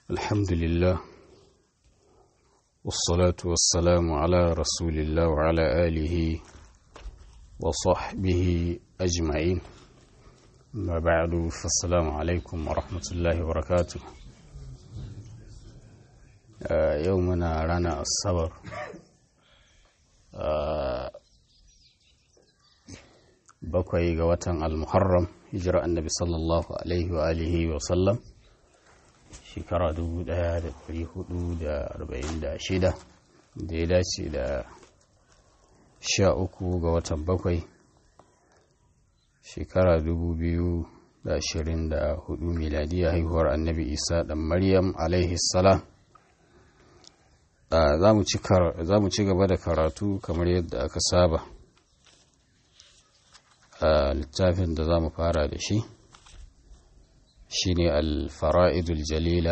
الحمد لله والصلاة والسلام على رسول الله وعلى آله وصحبه أجمعين ما بعد فالسلام عليكم ورحمة الله وبركاته آه يومنا رانا الصبر آه bakwai ga watan al-muharram hijira annabi sallallahu alaihi wa alihi wa sallam shekara 1446 da ya dace da sha uku ga watan bakwai shekara 2024 miladiya haihuwar annabi isa dan maryam alaihi salam za mu ci gaba da karatu kamar yadda aka saba a littafin da za mu fara da shi shine al-fara'idul jalila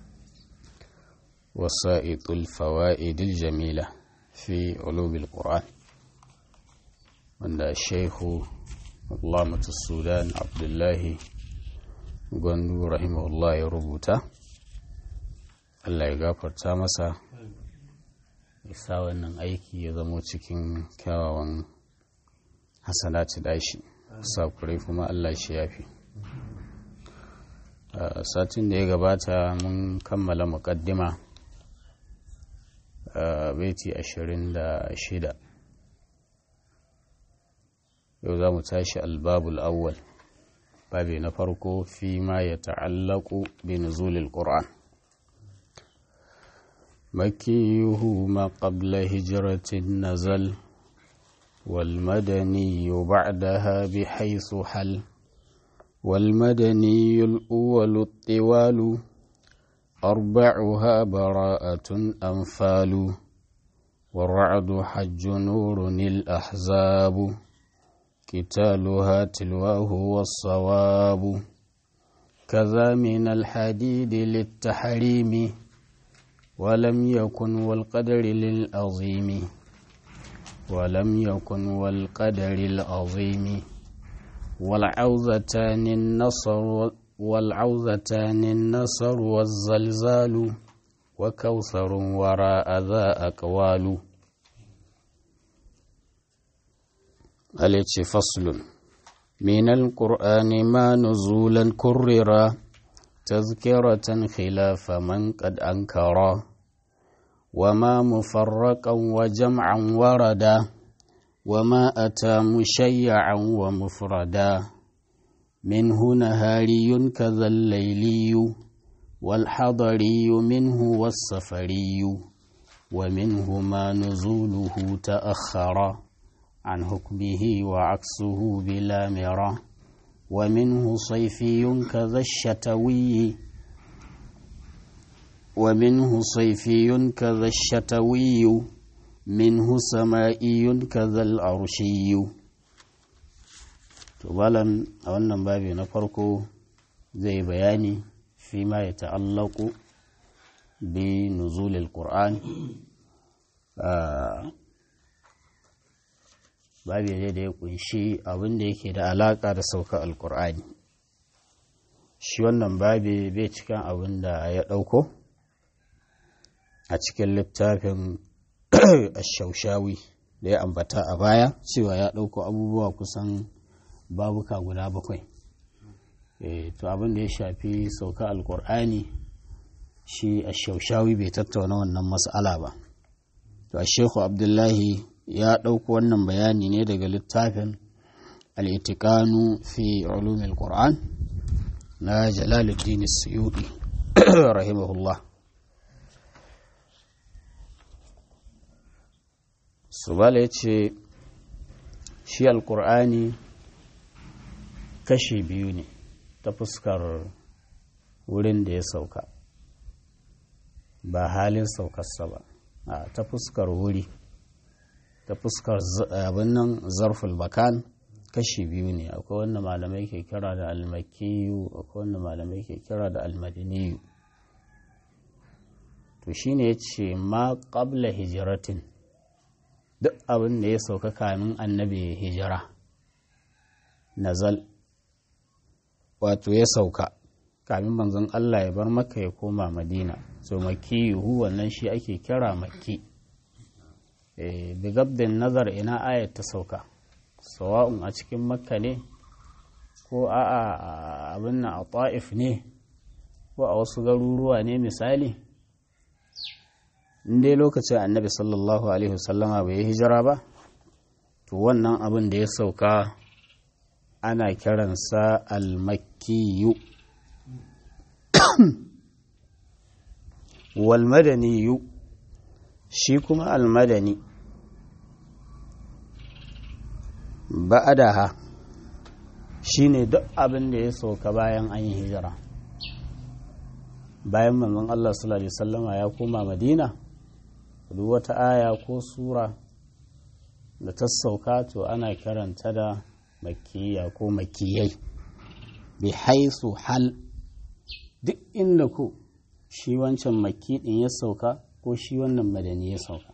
wasa'itul fawa'idul jamila fi ulumil qur'an wanda shehu Allamatu Sudan Abdullahi Gwandu rahimahullah ya rubuta Allah ya gafarta masa isa wannan aiki ya zamo cikin kyawawan hasanati dashi sakurai kuma Allah shi yafi satin da ya gabata mun kammala muƙaddima baiti ashirin da shida yau za mu tashi albabul awwal babi na farko fi ma ya ta'allaku bi nuzulil qur'an makiyuhu ma qabla hijratin nazal والمدني بعدها بحيث حل والمدني الأول الطوال أربعها براءة أنفال والرعد حج نور الأحزاب قتالها تلواه والصواب كذا من الحديد للتحريم ولم يكن والقدر للعظيم ولم يكن والقدر العظيم والعوزتان النصر والعوزتان النصر والزلزال وكوثر وراء ذا أقوال التي فصل من القرآن ما نزولا كررا تذكرة خلاف من قد أنكرا وما مفرقا وجمعا وردا وما أتى مشيعا ومفردا منه نهاري كذا الليلي والحضري منه والسفري ومنه ما نزوله تأخر عن حكمه وعكسه بلا مرى ومنه صيفي كذا الشتوي ومنه صيفي كذا الشتوي منه سمائي كذا العرشي tubalan a wannan babi na farko zai bayani fi ma ya ta'allaku bi nuzulil qur'an babi ne da ya kunshi abin da yake da alaka da sauka alqur'ani shi wannan babi bai cikin abin da ya ɗauko a cikin littafin ashaushawi da ya ambata a baya cewa ya ɗauko abubuwa kusan babuka guda bakwai to abin da ya shafi sauka alkur'ani shi ashaushawi bai tattauna wannan mas'ala ba to a shehu abdullahi ya ɗauko wannan bayani ne daga littafin al'itikanu fi ulumin qur'an na jalaluddin suyuɗi rahimahullah subala ya ce shi alkur'ani kashi biyu ne ta fuskar wurin da ya sauka ba halin saukarsa ba a ta fuskar wuri ta fuskar abin nan zarful bakan kashi biyu ne akwai wanda malamai ke kira da almakiyu akwai wanda malamai ke kira da almadiniyu to shine ya ce ma ƙabla hijiratin duk abin da ya sauka kamin annabi hijira nazal wato ya sauka kamin manzon Allah ya bar maka ya koma madina so makiyuhu wannan shi ake kira makki bi gabdin nazar ina ayat ta sauka sawa'un a cikin makka ne ko a abin na a ta'if ne ko a wasu garuruwa ne misali dai lokacin annabi sallallahu alaihi wasallama bai yi hijira ba to wannan abin da ya sauka ana kiransa almakiyu walmadaniyu shi kuma almadani ba'adaha shi ne duk abin da ya sauka bayan an yi hijira bayan manzon Allah sallallahu alaihi wasallama ya koma madina duk wata aya ko sura da ta sauka to ana karanta da makiya ko makiyai bi haisu hal duk inda ku shi wancan maki din ya sauka ko shi wannan madani ya sauka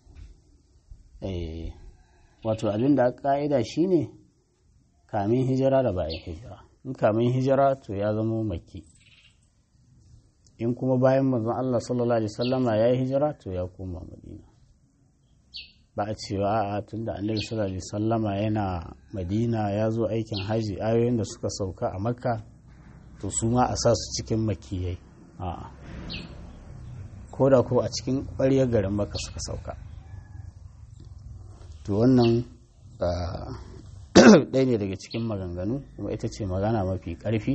wato abin da ka'ida shine kamin hijira da bayan hijira in kamin hijira to ya zama maki in kuma bayan manzon Allah sallallahu alaihi wasallama ya yi hijira to ya koma madina ba a cewa a tun da annabi sallallahu alaihi wasallama yana madina ya zo aikin haji ayoyin da suka sauka a makka to su ma a sa su cikin makiyai a'a ko da ko a cikin ƙwaryar garin makka suka sauka to wannan ɗaya ne daga cikin maganganu kuma ita ce magana mafi ƙarfi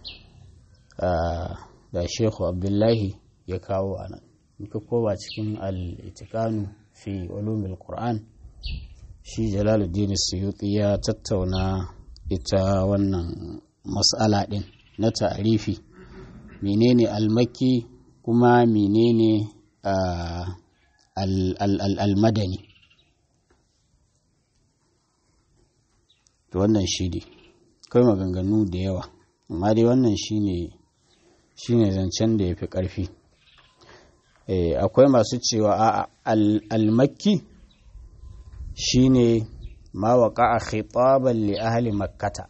da shehu abdullahi ya kawo a nan ka kowa cikin al'itikanu fi ulumil qur'an shi jalaluddin suyuti ya tattauna ita wannan mas'ala ɗin na ta'arifi menene almaki kuma menene al-madani to wannan shi ne kai maganganu da yawa amma dai wannan shi ne shine zancen da ya fi ƙarfi akwai masu cewa a almakki shine ma waƙa a khitaban li ahli makkata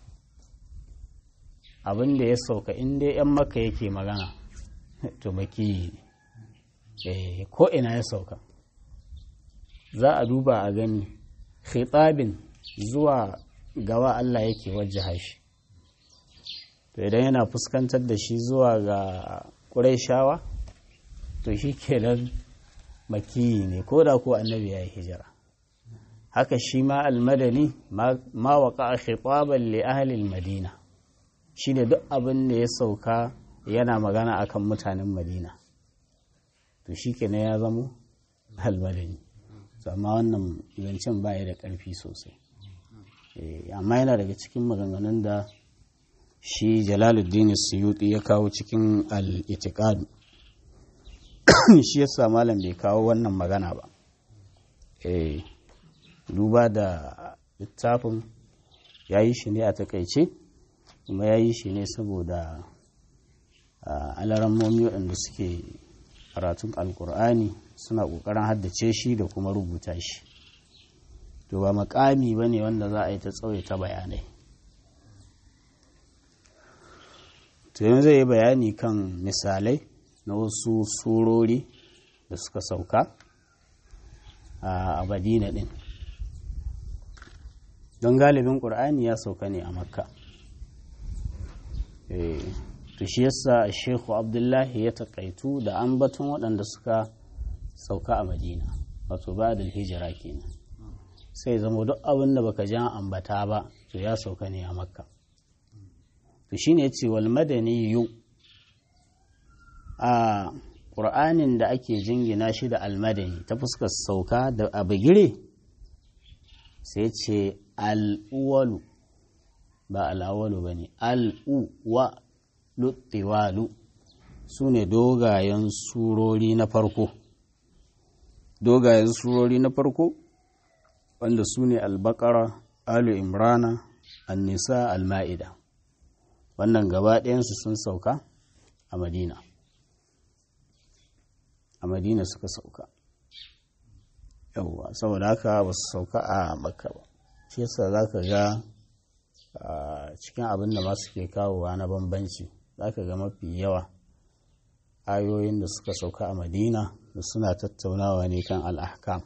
abin da ya sauka inda yan makka yake magana to maki ko ina ya sauka za a duba a gani khitabin zuwa gawa Allah yake wajaha shi to idan yana fuskantar da shi zuwa ga ƙuraishawa to shi kenan makiyi ne ko da ko annabi ya yi hijira haka shi ma almadani ma waƙa a khitaban li ahlil madina shi ne duk abin da ya sauka yana magana akan mutanen madina to shi kenan ya zamo almadani amma wannan zancen baya da ƙarfi sosai amma yana daga cikin maganganun da shi jalaluddin suyuti ya kawo cikin al'itikadu shi yasa malam bai kawo wannan magana ba eh duba da littafin ya yi shi ne a takaice kuma ya yi shi ne saboda alarammomi waɗanda suke karatun alkur'ani suna ƙoƙarin haddace shi da kuma rubuta shi to ba makami ba ne wanda za a yi ta tsawaita bayanai to yanzu zai yi bayani kan misalai na wasu surori da suka sauka a madina din don galibin ƙur'ani ya sauka ne a makka to shi yasa shehu abdullahi ya taƙaitu da ambaton waɗanda suka sauka a madina wato ba da hijira kenan sai zama duk abin da baka jan ambata ba to ya sauka ne a makka to shine yace wal madani yu a ƙur'anin da ake jingina shi da almadani ta fuskar sauka da abigire sai ce al'uwalu ba al'awalu ba ne al'uwa luttiwalu su ne dogayen surori na farko dogayen surori na farko wanda su ne albakara alu imrana annisa alma'ida wannan gaba ɗayansu sun sauka a madina a madina suka sauka yauwa saboda haka ba su sauka a makka ba shi yasa za ka ga cikin abin da masu ke kawowa na bambanci za ka ga mafi yawa ayoyin da suka sauka a madina da suna tattaunawa ne kan al'ahkam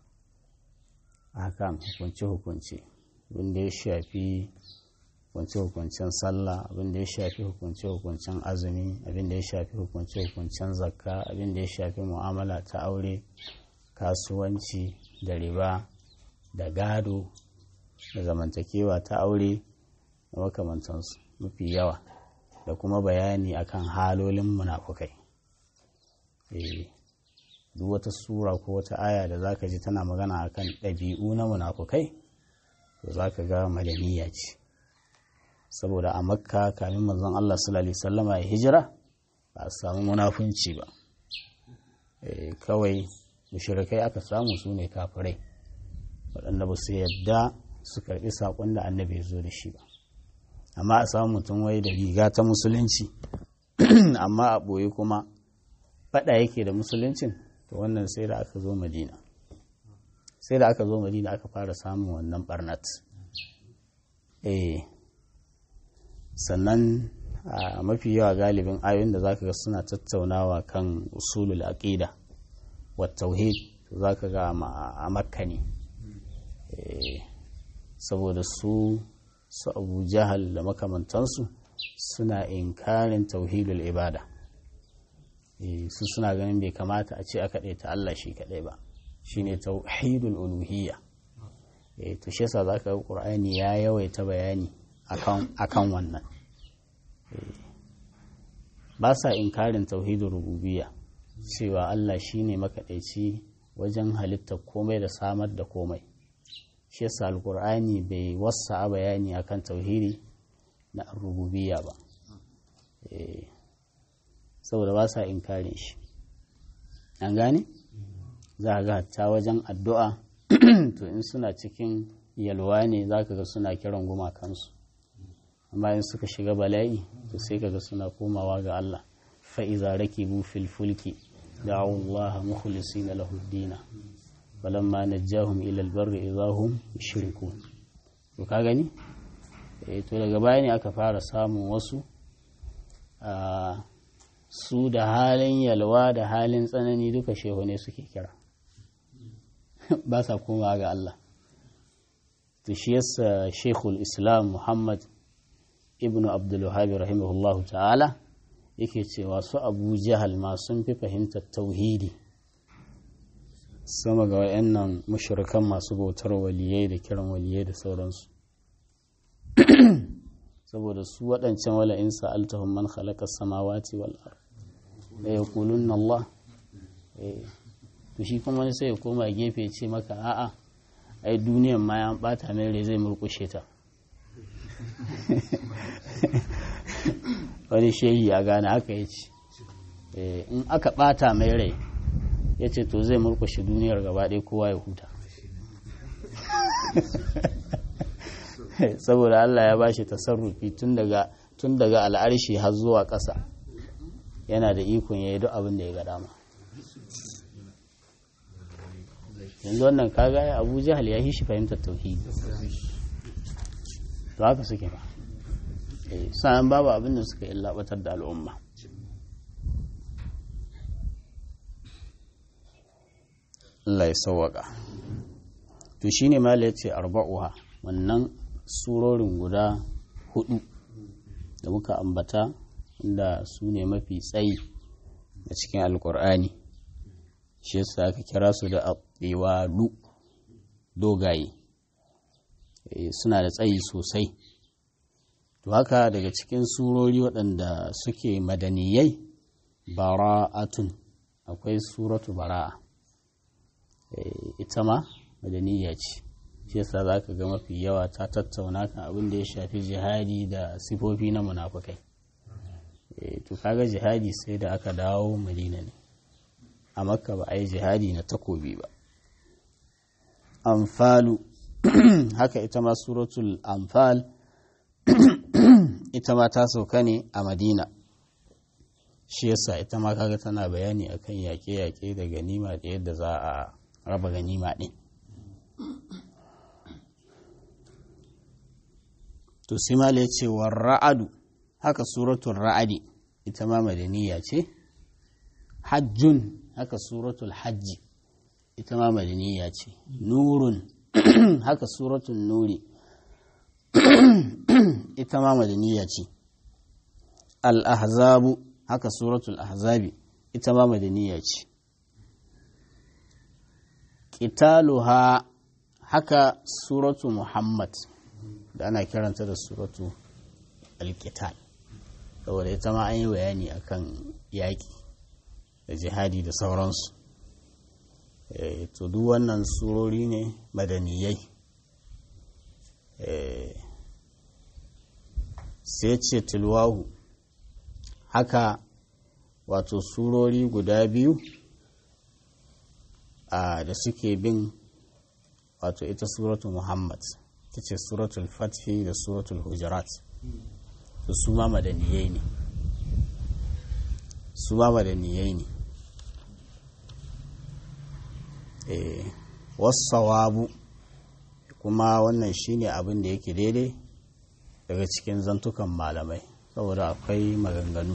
ahkam hukunce-hukunce abinda ya shafi hukunce-hukuncen sallah abinda ya shafi hukunce-hukuncen azumi abinda ya shafi hukunce-hukuncen zakka abinda ya shafi mu'amala ta aure kasuwanci da riba da gado da zamantakewa ta aure da makamantansu mafi yawa da kuma bayani akan halolin munafukai duk wata sura ko wata aya da zaka ji tana magana akan ɗabi'u na munafukai to zaka ga madaniya ce saboda a makka kamin manzon Allah sallallahu alaihi wasallama ya hijira ba a samu munafunci ba kawai mushrikai aka samu su ne kafirai waɗanda ba su yadda su karɓi saƙon da annabi ya zo da shi ba amma a samu mutum wai da riga ta musulunci amma a ɓoye kuma faɗa yake da musuluncin to wannan sai da aka zo madina sai da aka zo madina aka fara samun wannan barnat eh sannan a mafi yawa galibin ayoyin da zaka ga suna tattaunawa kan usulul aqida wa tauhid zaka ga a makka ne saboda su su abu jahal da makamantansu suna inkarin tauhidul ibada su suna ganin bai kamata a ce a kaɗai ta Allah shi kaɗai ba shine tauhidul uluhiyya to shi yasa zaka ga Qur'ani ya yawaita bayani akan wannan ba sa inkarin tauhidul rububiyya cewa Allah shine makaɗaici wajen halittar komai da samar da komai shi yasa alkur'ani bai wasa bayani akan tauhidi na rububiyya ba saboda ba sa inkarin shi an gane za a ga ta wajen addu'a to in suna cikin yalwa ne za ka ga suna kiran gumakansu amma in suka shiga bala'i to sai ka ga suna komawa ga Allah fa'iza rakibu fil fulki da'u Allah mukhlisina lahu dina falamma najjahum ila albarri idahum yushrikun to ka gani eh to daga baya ne aka fara samun wasu a su da halin yalwa da halin tsanani duka shehu ne suke kira ba sa komawa ga Allah to shi yasa shekul islam muhammad ibn abdul wahhab rahimahullahu ta'ala yake cewa su abu jahal ma sun fi fahimtar tauhidi sama ga wayannan mushrikan masu bautar waliyai da kiran waliyai da sauransu saboda su waɗancan wala in sa'altahum man khalaqa samawati wal ard la yaqulunna Allah to shi kuma wani sai ya koma gefe ya ce maka a'a ai duniyan ma ya bata mai rai zai murkushe ta wani shehi ya gane haka ya ce in aka bata mai rai ya ce to zai murkushe duniyar gaba ɗaya kowa ya huta saboda Allah ya bashi tasarrufi tun daga tun daga al'arshi har zuwa ƙasa yana da ikon ya yi duk abin da ya ga dama yanzu wannan kaga ya abu jahal ya shi fahimtar tauhidi to haka suke ba sa'an babu abin da suka illabatar da al'umma Allah ya sauwaka to shine ma ya ce arba'uha wannan surorin guda hudu da muka ambata inda su ne mafi tsayi a cikin alkur'ani shi yasa aka kira su da ɗewalu dogaye suna da tsayi sosai to haka daga cikin surori waɗanda suke madaniyai bara'atun akwai suratu bara'a ita ma madaniya ce shi yasa za ka ga mafi yawa ta tattauna kan abin da ya shafi jihadi da sifofi na munafukai to kaga jihadi sai da aka dawo madina ne a makka ba a yi jihadi na takobi ba amfalu haka ita ma suratul amfal ita ma ta sauka ne a madina shi yasa ita ma kaga tana bayani akan yaƙe-yaƙe da ganima da yadda za a raba ganima ɗin to simala ya ce ra'adu haka suratul ra'adi ita ma madaniya ce hajjun haka suratul hajji ita ma madaniya ce nurun haka suratul nuri ita ma madaniya ce al-ahzabu haka suratul ahzabi ita ma madaniya ce qitaluha haka suratu muhammad da ana kiranta da suratu al-qital saboda ita ma an yi bayani akan yaƙi da jihadi da sauransu to duk wannan surori ne madaniyai sai ce tilwahu haka wato surori guda biyu a da suke bin wato ita suratu muhammad ta ce suratul fathi da suratul hujurat to su ma madaniyai ne su ma madaniyai ne wasawabu kuma wannan shine abin da yake daidai daga cikin zantukan malamai saboda akwai maganganu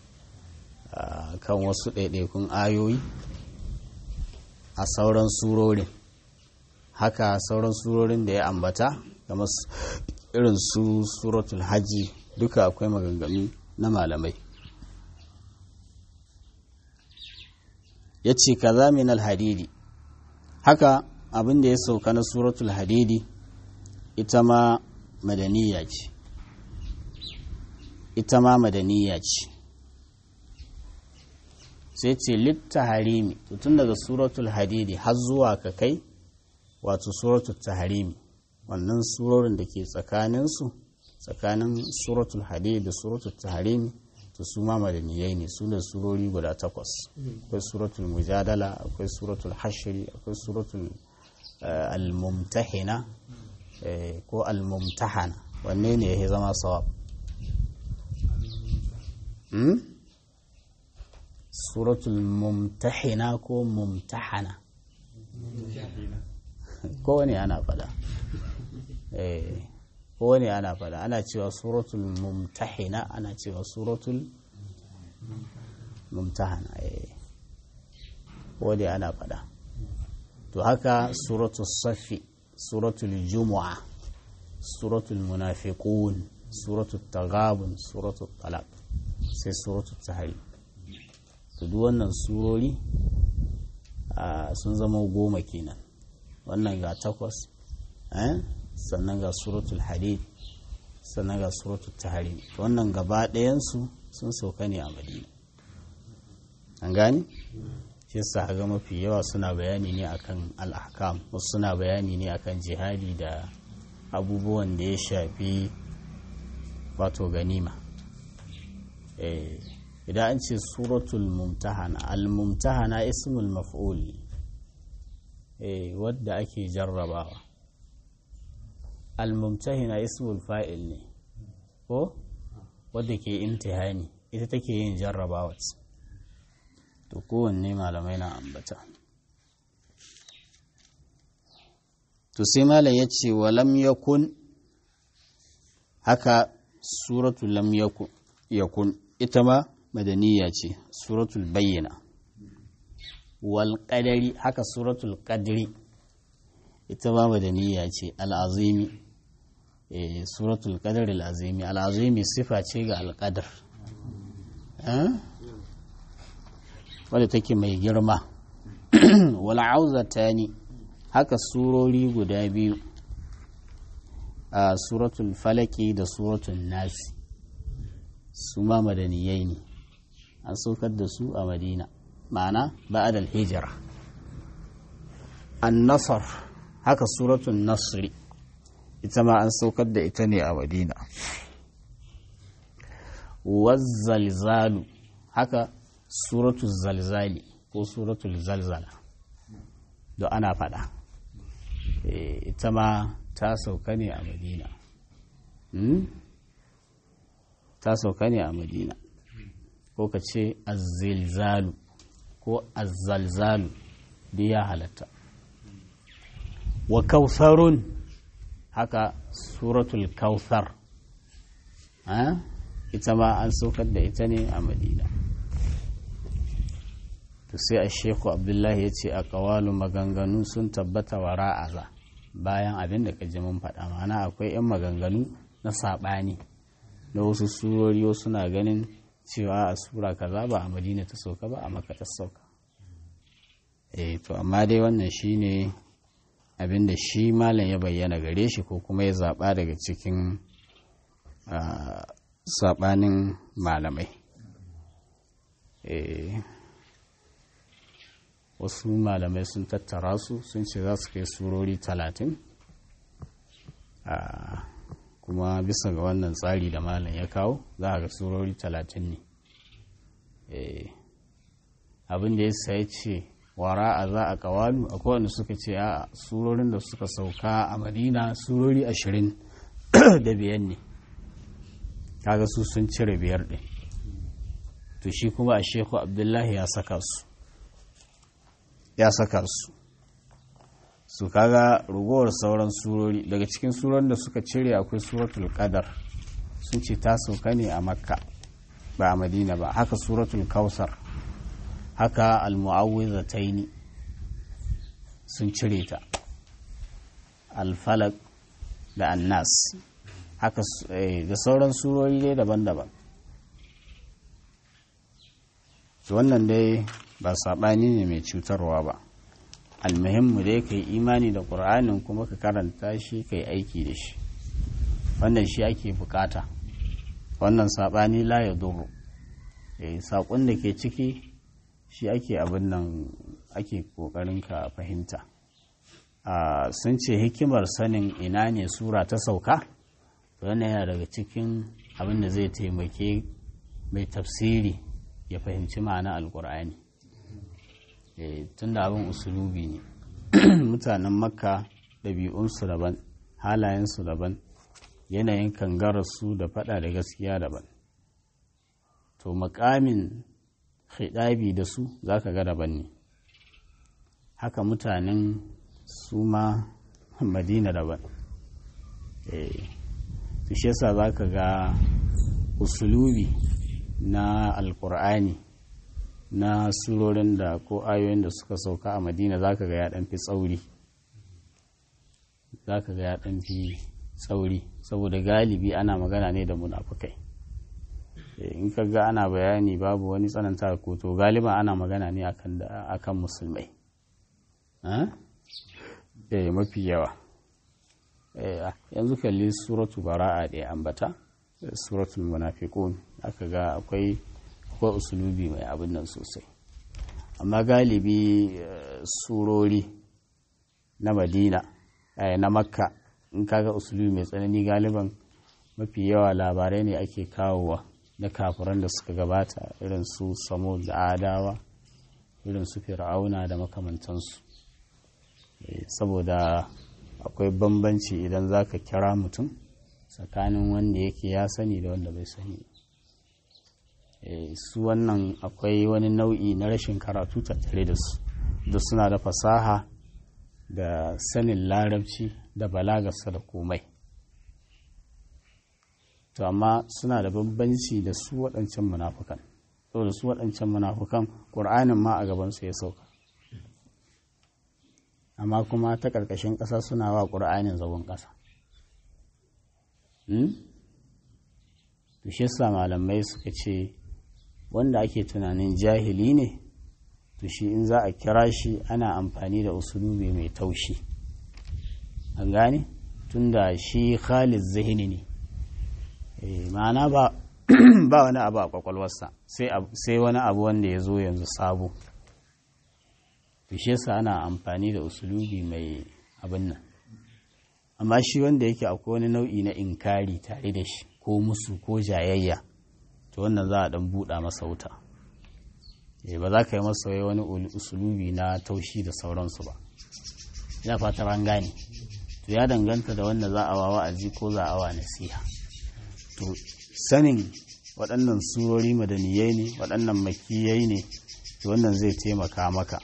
kan wasu ɗaiɗaikun ayoyi a sauran surorin haka sauran surorin da ya ambata kamar irin su suratul hajji duka akwai maganganu na malamai ya ce kaza min alhadidi haka abin da ya sauka na suratul hadidi ita ma madaniya ce ita ma madaniya ce sai ce litta harimi tun daga suratul hadidi har zuwa ka kai wato suratul taharimi wannan surorin da ke tsakaninsu tsakanin suratul hadidi da suratul taharimi to su ma madaniyai ne su da surori guda takwas akwai suratul mujadala akwai suratul hashiri akwai suratul al-mumtahina ko al-mumtahana wanne ne ya zama sawab suratul mumtahina ko mumtahana kowane ana fada kowane ana fada ana cewa suratul mumtahina ana cewa suratul mumtahana kowane ana fada to haka suratul safi suratul jumu'a suratul munafiqun suratul tagabun suratul talaq sai suratul tahrim to duk wannan surori sun zama goma kenan wannan ga takwas sannan ga suratul hadid sannan ga suratul tahrim wannan gaba ɗayansu sun sauka ne a madina an gani shi yasa ga mafi yawa suna bayani ne akan al'ahkam wasu suna bayani ne akan jihadi da abubuwan da ya shafi wato ganima idan an ce suratul mumtahana al-mumtahana ismul maf'ul wadda ake jarrabawa al-mumtahina ismul fa'il ne ko wadda ke imtihani ita take yin jarrabawa to kowanne malamai na ambata to sai malam ya ce wa lam yakun haka suratul lam yakun ita ma madaniya ce suratul bayyana wal qadari haka suratul qadri ita ma madaniya ce al'azimi eh suratul qadri al'azimi al'azimi sifa ce ga al-qadr wadda take mai girma wal auzatani haka surori guda biyu a suratul falaki da suratul nasi su ma madaniyai ne an saukar da su a madina ma'ana ba'adal hijira an nasar haka suratun nasri ita ma an saukar da ita ne a madina wazzalzalu haka suratul zalzali ko suratul zalzala da ana fada ita ma ta sauka ne a madina ta sauka ne a madina ko ka ce azzilzalu ko azzalzalu da ya halatta wa kausarun haka suratul kausar ita ma an saukar da ita ne a madina to sai a sheku abdullahi ya ce a kawalu maganganu sun tabbata wa ra'aza bayan abin da kaji mun faɗa mana akwai 'yan maganganu na saɓani da wasu surori suna ganin cewa a sura kaza ba a madina ta sauka ba a maka ta sauka eh to amma dai wannan shine abin da shi malam ya bayyana gare shi ko kuma ya zaɓa daga cikin saɓanin malamai wasu malamai sun tattara su sun ce za su kai surori talatin kuma bisa ga wannan tsari da malam ya kawo za a ga surori talatin ne abin da ya sai ce wara a za a kawalu akwai wanda suka ce a surorin da suka sauka a madina surori ashirin da biyan ne kaga su sun cire biyar ɗin to shi kuma a sheku abdullahi ya saka su ya saka su su kaga rugowar sauran surori daga cikin surorin da suka cire akwai suratul qadar sun ce ta sauka ne a makka ba a madina ba haka suratul kausar haka almu'awwizataini sun cire ta alfalak da annas haka da sauran surori dai daban-daban wannan dai ba saɓani ne mai cutarwa ba almuhimmu dai ka yi imani da ƙur'anin kuma ka karanta shi ka yi aiki da shi wannan shi ake bukata wannan saɓani la ya duru saƙon da ke ciki shi ake abin nan ake ƙoƙarin ka fahimta sun ce hikimar sanin ina ne sura ta sauka wannan yana daga cikin abin da zai taimake mai tafsiri ya fahimci ma'ana alƙur'ani tun da abin usulubi ne mutanen makka ɗabi'unsu daban halayensu daban yanayin kangararsu da faɗa da gaskiya daban to makamin hidabi da su za ka ga daban ne haka mutanen su ma madina daban su shi yasa za ka ga usulubi na alkur'ani na surorin da ko ayoyin da suka sauka a madina za ka ga ya fi tsauri za ka ga ya fi tsauri saboda galibi ana magana ne da munafukai in ka ga ana bayani babu wani tsananta ko to galiba ana magana ne akan musulmai eh mafi yawa yanzu kalli suratu bara'a da ya ambata suratul munafiqun aka ga akwai akwai usulubi mai abin nan sosai amma galibi surori na madina na makka in kaga usulubi mai tsanani galiban mafi yawa labarai ne ake kawowa na kafiran da suka gabata irin su samo da adawa irin su fir'auna da makamantansu saboda akwai bambanci idan za ka kira mutum tsakanin wanda yake ya sani da wanda bai sani su wannan akwai wani nau'i na rashin karatu tattare da su da suna da fasaha da sanin larabci da balagarsa da komai to amma suna da bambanci da su waɗancan munafukan saboda su waɗancan munafukan ƙur'anin ma a gabansu ya sauka amma kuma ta ƙarƙashin ƙasa suna wa ƙur'anin zagon ƙasa to shi yasa malamai suka ce wanda ake tunanin jahili ne to shi in za a kira shi ana amfani da usulubi mai taushi an gane tunda shi khalid zahini ne ma'ana ba ba wani abu a kwakwalwarsa sai wani abu wanda ya zo yanzu sabo shi yasa ana amfani da usulubi mai abin nan amma shi wanda yake akwai wani nau'i na inkari tare da shi ko musu ko jayayya to wannan za a dan buɗa masa wuta ba za ka yi masa wani usulubi na taushi da sauransu ba ina fatar an gane to ya danganta da wanda za a wa wa'azi ko za a wa nasiha to sanin waɗannan surori madaniyai ne waɗannan makiyai ne to wannan zai taimaka maka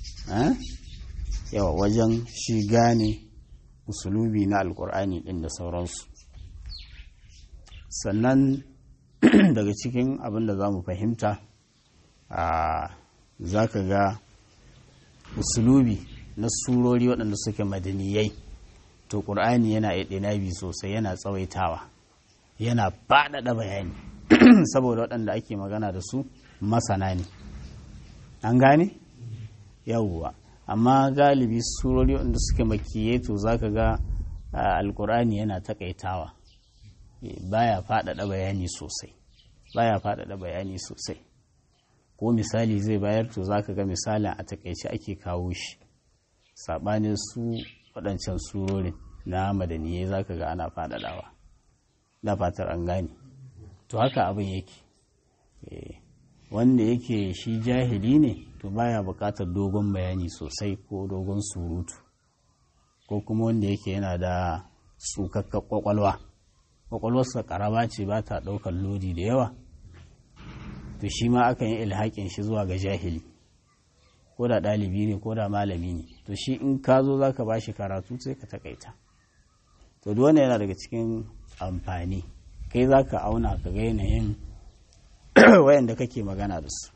yawa wajen shi gane usulubi na alkur'ani ɗin da sauransu sannan daga cikin abin da za mu fahimta a za ka ga usulubi na surori waɗanda suke madaniyai to ƙur'ani yana ɗinabi sosai yana tsawaitawa yana faɗaɗa bayani saboda waɗanda ake magana da su masana ne an gane yawwa amma galibi surori waɗanda suke makiye to za ka ga alƙur'ani yana taƙaitawa baya faɗaɗa bayani sosai baya faɗaɗa bayani sosai ko misali zai bayar to za ka ga misalin a takaice ake kawo shi saɓanin su waɗancan surorin na madaniyai za ka ga ana faɗaɗawa da fatar an gane to haka abin yake wanda yake shi jahili ne to baya buƙatar dogon bayani sosai ko dogon surutu ko kuma wanda yake yana da tsukakkar kwakwalwa kwakwalwarsa ƙarama ce ba ta ɗaukar lodi da yawa to shi ma akan yi ilhaƙin shi zuwa ga jahili ko da ɗalibi ne ko da malami ne to shi in ka zo za ka ba shi karatu sai ka takaita to duk yana daga cikin amfani kai za ka auna ka ga yanayin wayanda kake magana da su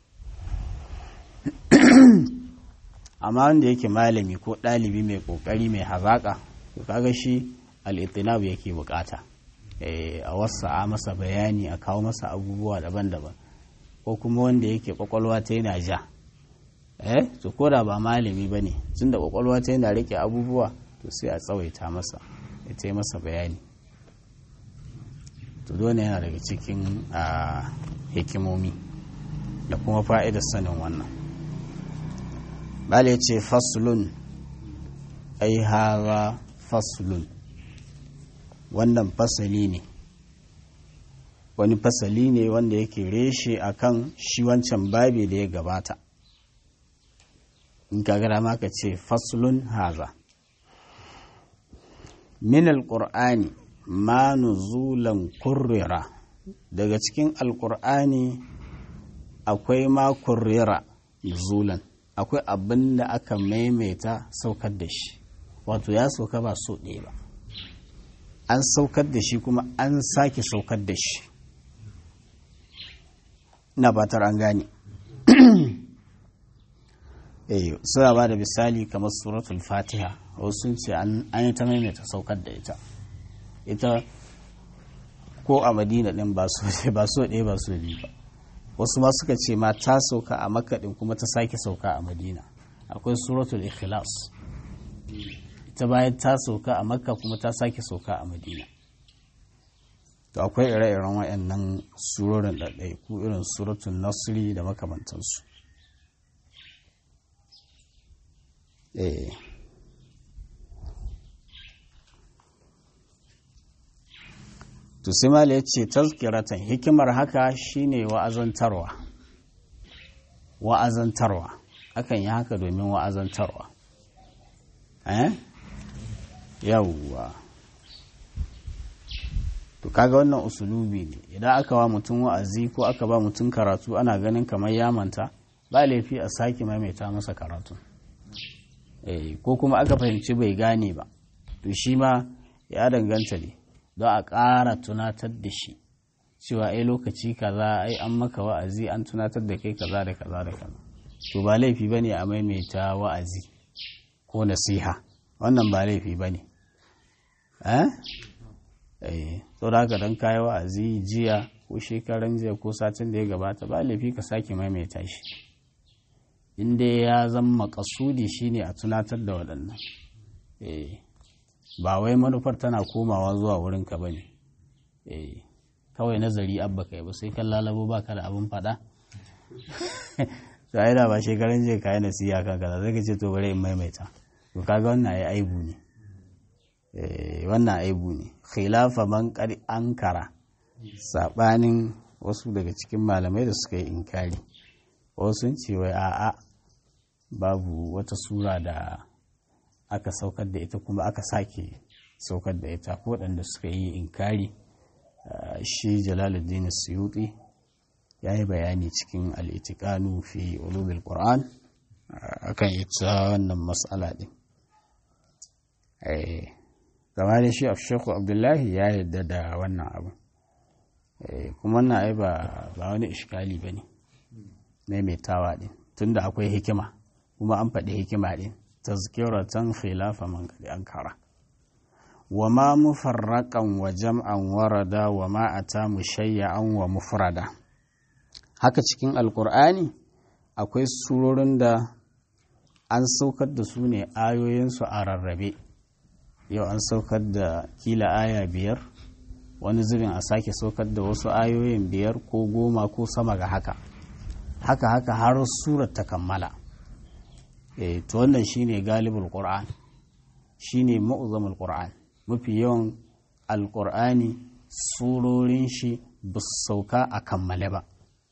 amma wanda yake malami ko ɗalibi mai ƙoƙari mai hazaƙa to kaga shi al'itinab yake bukata a wasu a masa bayani a kawo masa abubuwa daban-daban ko kuma wanda yake kwakwalwa ta yana ja eh to ko da ba malami ba ne tun da kwakwalwa ta yana rike abubuwa to sai a tsawaita masa ya ta masa bayani to dole yana daga cikin hikimomi da kuma fa'idar sanin wannan bala ya ce faslun ai hara faslun wannan fasali ne wani fasali ne wanda yake reshe akan shi wancan babi da ya gabata in ka gara maka ce faslun haza min alƙur'ani ma nuzulan kurrira daga cikin alƙur'ani akwai ma kurrira nuzulan akwai abin da aka maimaita saukar da shi wato ya sauka ba so ɗaya ba an saukar da shi kuma an sake saukar da shi ina fatar an gane eh suna ba da misali kamar suratul fatiha wasu sun ce an yi ta maimaita saukar da ita ita ko a madina din ba so ba so ɗaya ba so biyu ba wasu ma suka ce ma ta sauka a makka din kuma ta sake sauka a madina akwai suratul ikhlas ita bayan ta sauka a makka kuma ta sake sauka a madina to akwai ire-iren waɗannan surorin ɗaiɗaiku irin suratun nasiri da makamantansu eh to simala ya ce tazkiratan hikimar haka shine wa'azantarwa wa'azantarwa akan yi haka domin wa'azantarwa eh yawwa to kaga wannan usulubi ne idan aka wa mutum wa'azi ko aka ba mutum karatu ana ganin kamar ya manta ba laifi a sake maimaita masa karatu eh ko kuma aka fahimci bai gane ba to shi ma ya danganta ne don a ƙara tunatar da shi cewa ai lokaci kaza ai an maka wa'azi an tunatar da kai kaza da kaza da kaza to ba laifi bane a maimaita wa'azi ko nasiha wannan ba laifi bane eh eh to da haka dan kai wa'azi jiya ko shekaran jiya ko satin da ya gabata ba laifi ka sake maimaita shi in dai ya zama makasudi shine a tunatar da waɗannan eh ba wai manufar tana komawa zuwa wurinka ba ne kawai nazari abba kai ba sai kan lalabo ba ka da abin faɗa sai da ba shekaran je kayi nasiya kan kaza zai ce to bari in maimaita to kaga wannan ai aibu ne wannan aibu ne khilafa man qad ankara sabanin wasu daga cikin malamai da suka yi inkari wasu sun ce wai a'a babu wata sura da aka saukar da ita kuma aka sake saukar da ita ko waɗanda suka yi inkari shi jalaluddin suyuti ya yi bayani cikin al'itikanu fi ulumil qur'an akan ita wannan matsala ɗin gama da shi shekhu abdullahi ya yarda da wannan abu kuma wannan ai ba wani ishkali ba ne maimaitawa ɗin tunda akwai hikima kuma an faɗi hikima ɗin tazkiratan khilafa man qad ankara wa ma mufarraqan wa jam'an warada wa ma ata mushayya'an wa mufrada haka cikin alqur'ani akwai surorin da an saukar da su ne ayoyinsu a rarrabe yau an saukar da kila aya biyar wani zubin a sake saukar da wasu ayoyin biyar ko goma ko sama ga haka haka haka har surar ta kammala e, to wannan shine galibul qur'an shine mu'zamul qur'an mafi yawan alqur'ani surorin shi ba su sauka a kammale ba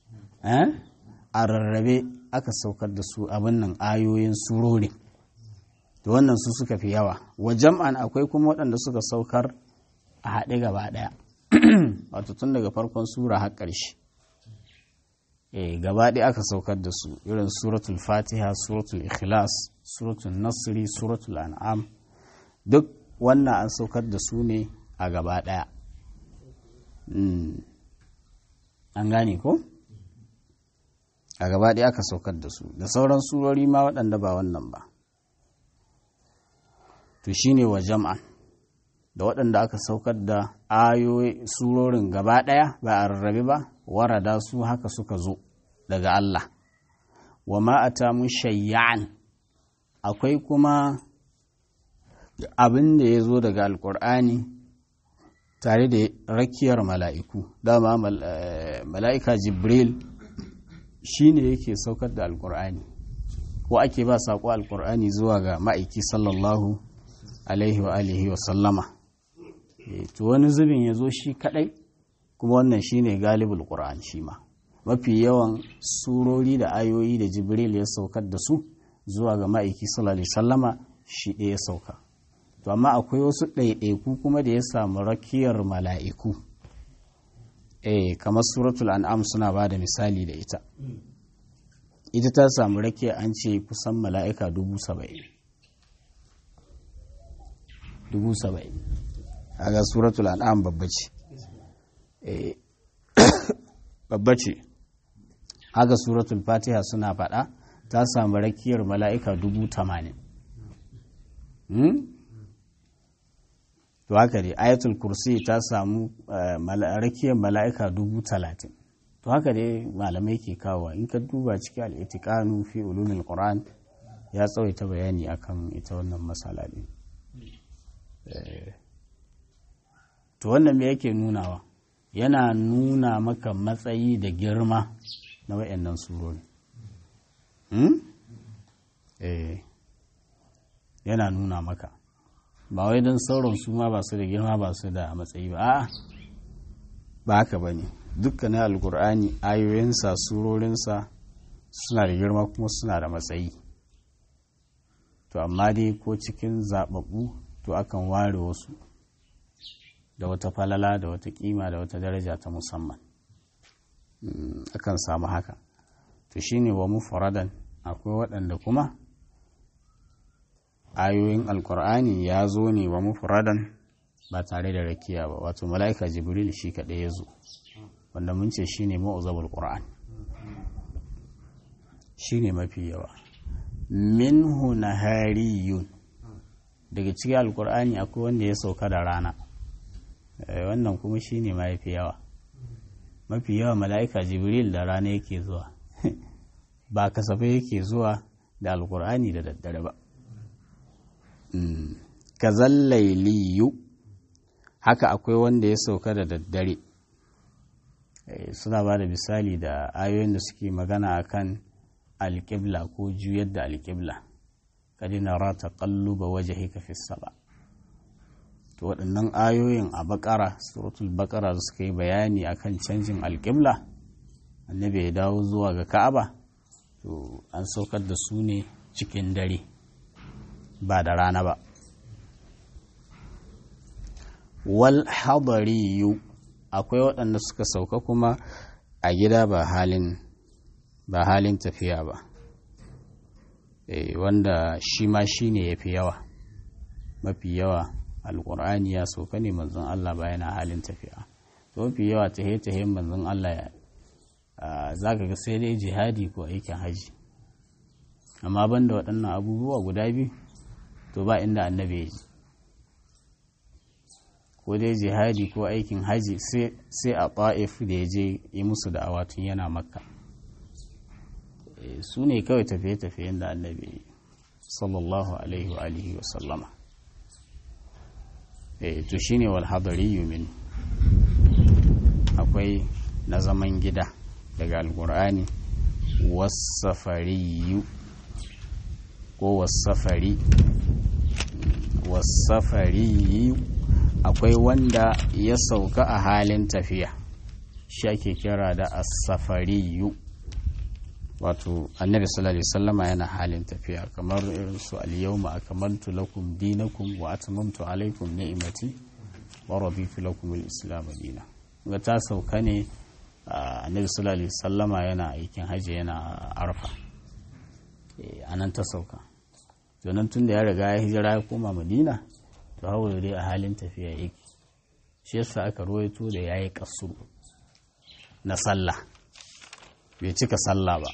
a rarrabe aka saukar da su abin nan ayoyin surori to wannan su suka fi yawa wa jam'an akwai kuma waɗanda suka saukar a haɗe gaba ɗaya wato tun daga farkon sura har ƙarshe eh gaba ɗaya aka saukar da su irin suratul fatiha suratul ikhlas suratul nasri suratul an'am duk wannan an saukar da su ne a gaba ɗaya an gane ko a gaba ɗaya aka saukar da su da sauran surori ma waɗanda ba wannan ba to shine wa jam'an da waɗanda aka saukar da ayoyi surorin gaba ɗaya ba a rarrabe ba warada su haka suka zo daga Allah wa ma'ata mu shayyan akwai kuma abin da ya zo daga alkur'ani tare da rakiyar mala'iku dama mala'ika jibril shi ne yake saukar da alkur'ani ko ake ba saƙo alkur'ani zuwa ga ma'aiki sallallahu alaihi wa alihi wa sallama to wani zubin ya zo shi kadai kuma wannan shine galibul qur'an shi ma mafi yawan surori da ayoyi da jibril ya saukar da su zuwa ga ma'aiki sallallahu alaihi sallama shi ɗaya sauka to amma akwai wasu ɗaiɗaiku kuma da ya samu rakiyar mala'iku eh kamar suratul an'am suna ba da misali da ita ita ta samu rakiya an ce kusan mala'ika dubu saba'in dubu saba'in ga suratul an'am babba ce babba ce haka suratul fatiha suna faɗa ta samu rakiyar mala'ika dubu tamanin to haka dai ayatul kursi ta samu rakiyar mala'ika dubu talatin to haka dai malamai ke kawo in ka duba cikin al'itikanu fi ulumin qur'an ya tsawaita bayani akan ita wannan matsala ne to wannan me yake nunawa yana nuna maka matsayi da girma na wayannan surori hmm? eh yana nuna maka ba wai don sauran su ma ba su da girma ba su da matsayi ba a'a ba haka ba ne dukkanin alkur'ani ayoyinsa surorinsa suna da girma kuma suna da matsayi to amma dai ko cikin zaɓaɓɓu to akan ware wasu da wata falala da wata kima da wata daraja ta musamman akan samu haka to shine wa mufradan akwai waɗanda kuma ayoyin alkur'ani ya zo ne wa mufradan ba tare da rakiya ba wato mala'ika jibril shi kaɗai ya zo wanda mun ce shine ma'uzabul qur'an shine mafi yawa minhu nahariyun daga cikin alkur'ani akwai wanda ya sauka da rana wannan kuma shine mafi yawa mafi yawa mala'ika jibril da rana yake zuwa ba kasafai yake zuwa da alkur'ani da daddare ba kazallailiyu haka akwai wanda ya sauka da daddare suna ba da misali da ayoyin da suke magana akan alƙibla ko juyar da alƙibla kadina rata ƙalluba waje hika fi saba to waɗannan ayoyin a bakara suratul bakara da suka yi bayani akan canjin alƙibla annabi ya dawo zuwa ga ka'aba to an saukar da su ne cikin dare ba da rana ba wal hadariyu akwai waɗanda suka sauka kuma a gida ba halin ba halin tafiya ba e, wanda shi ma shi ne ya fi yawa mafi yawa alƙur'ani ya sauka ne manzon Allah ba yana halin tafiya to mafi yawa tahe-tahen manzon Allah ya za ka ga sai dai jihadi ko aikin haji amma banda waɗannan abubuwa guda biyu to ba inda annabi ya ji ko dai jihadi ko aikin haji sai a ta'if da ya je yi musu da awatun yana makka su ne kawai tafiye-tafiyen da annabi sallallahu alaihi wa alihi wa sallama to shine wal hadari yumin akwai na zaman gida daga alkur'ani wasafariyu ko wasafari wasafariyu akwai wanda ya sauka a halin tafiya shi ake kira da asafariyu wato annabi sallallahu alaihi wasallama yana halin tafiya kamar irin su al-yawma akmaltu lakum dinakum wa atmamtu alaykum ni'mati wa raditu lakum al-islam dinan ga ta sauka ne annabi sallallahu alaihi wasallama yana aikin hajji yana arfa anan ta sauka domin tun da ya riga ya hijira ya koma madina to hawa dai a halin tafiya yake shi yasa aka ruwaito da yayi kasuru na sallah bai cika sallah ba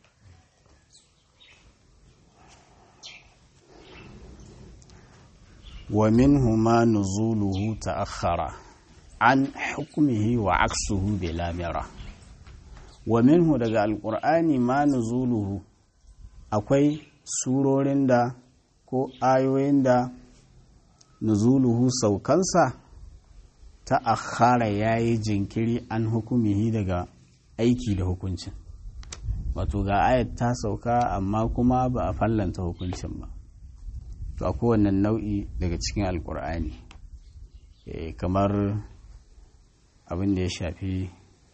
wa minhu ma nuzuluhu ta'akhkhara an hukmihi wa aksuhu bila mira wa minhu daga alqur'ani ma nuzuluhu akwai surorin da ko ayoyin da nuzuluhu saukansa ta'akhkhara yayi jinkiri an hukumihi daga aiki da hukuncin wato ga ayat ta sauka amma kuma ba a fallanta hukuncin ba to a kowane nau'i daga cikin alkur'ani kamar abin da ya shafi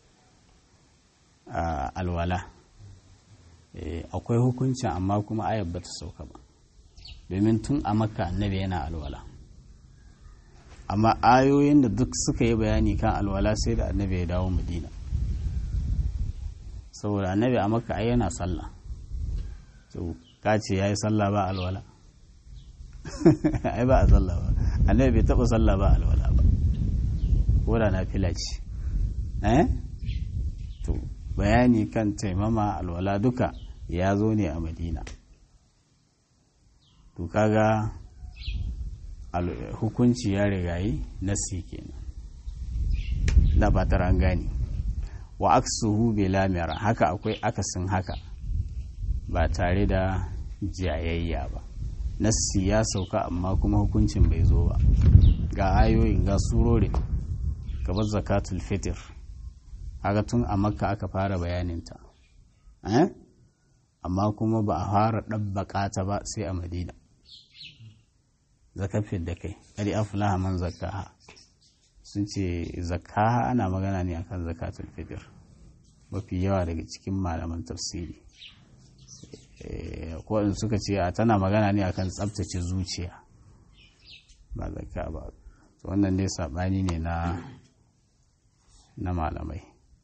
alwala akwai hukuncin amma kuma ayat ba ta sauka ba domin tun a maka annabi yana alwala amma ayoyin da duk suka yi bayani kan alwala sai da annabi ya dawo madina saboda annabi a maka ai yana sallah to ka ce ya yi sallah ba alwala ai ba a sallah ba annabi bai taɓa sallah ba alwala ba ko da na fila ce eh to bayani kan taimama alwala duka ya zo ne a madina to kaga hukunci ya rigayi nasi kenan da ba an gane wa aksuhu bila mira haka akwai akasin haka ba tare da jayayya ba nassi ya sauka amma kuma hukuncin bai zo ba ga ayoyin ga surori kamar zakatul fitr haka tun a makka aka fara bayaninta eh? amma kuma ba a fara ɗabbaƙa ta ba sai a madina zakafin da kai ƙari afulaha man zakaha sun ce zakaha ana magana ne akan zakatul fitr mafi yawa daga cikin malaman tafsiri ko suka ce tana magana ne akan tsabtace zuciya ba zakka ba wannan dai saɓani ne na na malamai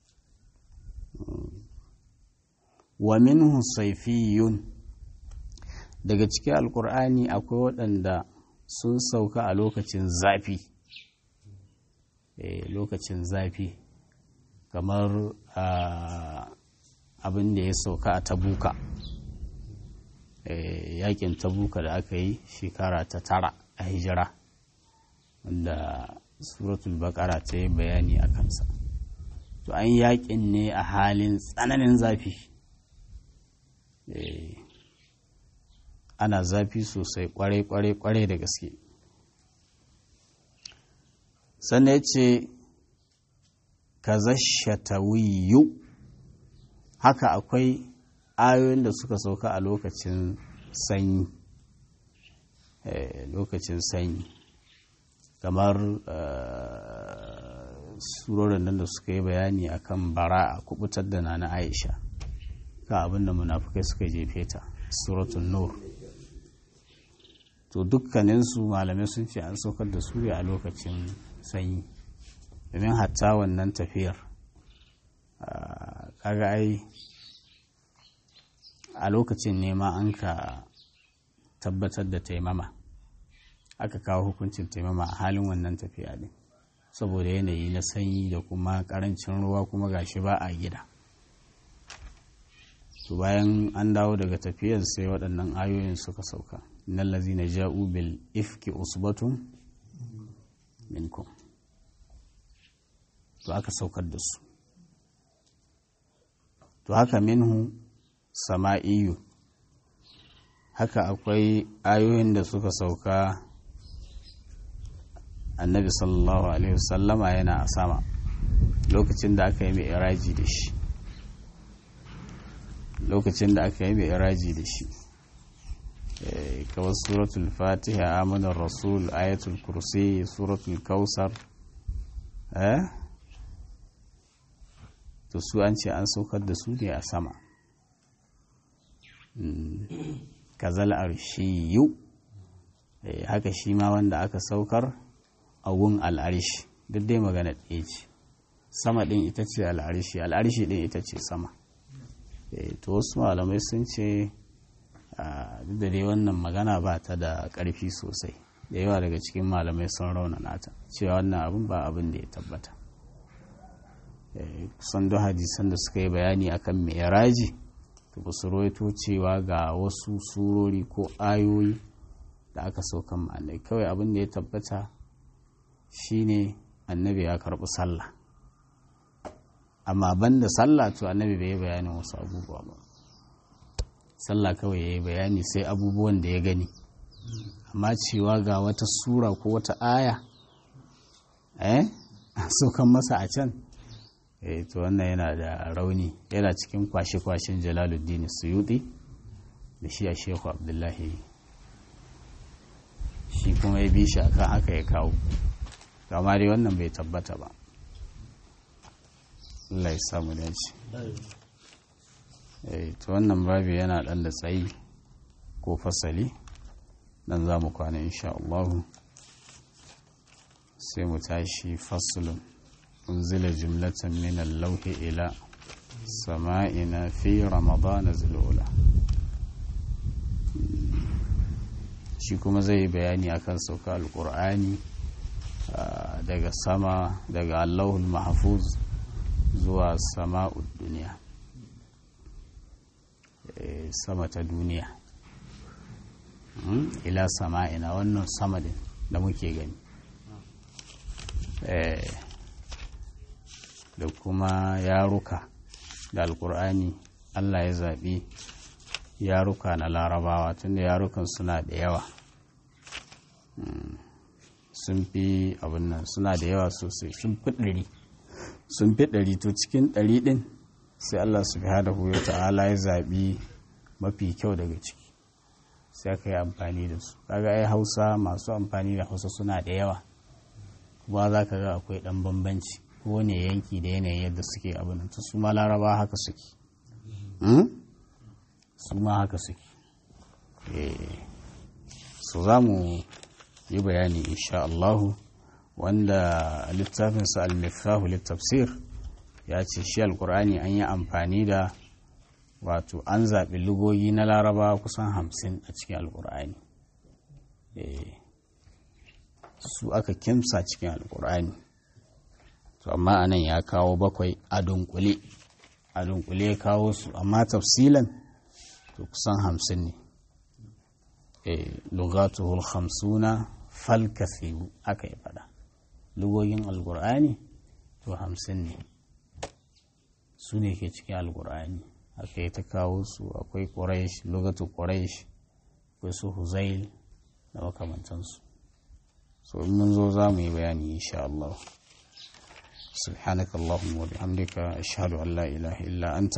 wa minhu saifiyun daga cikin alkur'ani akwai waɗanda sun sauka a lokacin zafi lokacin zafi kamar abin da ya sauka a tabuka yakin tabuka da aka yi shekara ta tara a hijira wanda suratul bakara ta yi bayani a kansa to an yakin ne a halin tsananin zafi ana zafi sosai kwarai-kwarai-kwarai da gaske sannan ya ce ka zashatawiyu haka akwai ayoyin da suka sauka a lokacin sanyi lokacin sanyi kamar surorin nan da suka yi bayani akan bara a kubutar da na aisha ka abinda munafukai suka jefe ta suratun nur to dukkaninsu malamai sun ce an saukar da su a lokacin sanyi domin hatta wannan tafiyar kaga ai a lokacin nema an ka tabbatar da taimama aka kawo hukuncin taimama a halin wannan tafiya ne saboda yanayi na sanyi da kuma karancin ruwa kuma gashi ba a gida to bayan an dawo daga tafiyar sai waɗannan ayoyin suka sauka innal ladzina ja'u bil ifki usbatun minkum to aka saukar da su to haka minhu sama'iyu haka akwai ayoyin da suka sauka annabi sallallahu alaihi wasallama yana a sama lokacin da aka yi mai iraji da shi lokacin da aka yi mai iraji da shi kawai suratul fatiha amanar rasul ayatul kursi suratul kausar eh to su an ce an saukar da su ne a sama kazal arshiyu haka shi ma wanda aka saukar a gun al'arshi duk dai magana ɗaya ce sama ɗin ita ce al'arshi al'arshi ɗin ita ce sama to wasu malamai sun ce duk da dai wannan magana ba ta da ƙarfi sosai da yawa daga cikin malamai sun raunana ta cewa wannan abin ba abin da ya tabbata kusan duk hadisan da suka yi bayani akan mai raji to ba su rawaito cewa ga wasu surori ko ayoyi da aka saukan ma'anai kawai abin da ya tabbata shine annabi ya karɓi sallah amma banda sallah to annabi bai yi bayanin wasu abubuwa ba sallah kawai ya yi bayani sai abubuwan da ya gani amma cewa ga wata sura ko wata aya eh saukan masa a can eh to wannan yana da rauni yana cikin kwashe-kwashen jalaluddin suyuti da shi a shehu abdullahi shi kuma ya bi shi akan haka ya kawo kama dai wannan bai tabbata ba Allah ya samu dace eh to wannan babu yana dan da tsayi ko fasali dan za mu kwana insha Allah sai mu tashi faslun unzila jumlatan min al-lawhi ila sama'ina fi ramadan zulula shi kuma zai yi bayani akan sauka alkur'ani daga sama daga allahul mahfuz zuwa sama'ud duniya sama ta duniya ila sama'ina wannan sama din da muke gani da kuma yaruka da alkur'ani allah ya zaɓi yaruka na larabawa tunda yarukan suna da yawa sun fi abin nan suna da yawa sosai sun fi ɗari sun fi ɗari to cikin ɗari ɗin sai allah subhanahu wa ta'ala ya zaɓi mafi kyau daga ciki sai aka yi amfani da su kaga ai hausa masu amfani da hausa suna da yawa kuma za ka ga akwai ɗan bambanci kowane yanki da yanayin yadda suke abin nan su ma laraba haka suke su ma haka suke so za mu yi bayani insha Allahu wanda littafinsa al-miftahu littafsir ya ce shi alkur'ani an yi amfani da wato an zaɓi lugogi na laraba kusan hamsin a cikin alkur'ani su aka kimsa cikin alkur'ani to amma anan ya kawo bakwai a dunkule a dunkule ya kawo su amma tafsilan to kusan hamsin ne lugatuhul hamsuna fal kathiru aka yi fada lugogin alkur'ani to hamsin ne su ne ke cikin alkur'ani aka yi ta kawo su akwai quraish lugatu quraish akwai su huzail da makamantansu so in mun zo za mu yi bayani insha Allah سبحانك اللهم وبحمدك أشهد أن لا إله إلا أنت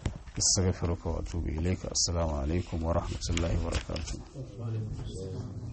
استغفرك وأتوب إليك السلام عليكم ورحمة الله وبركاته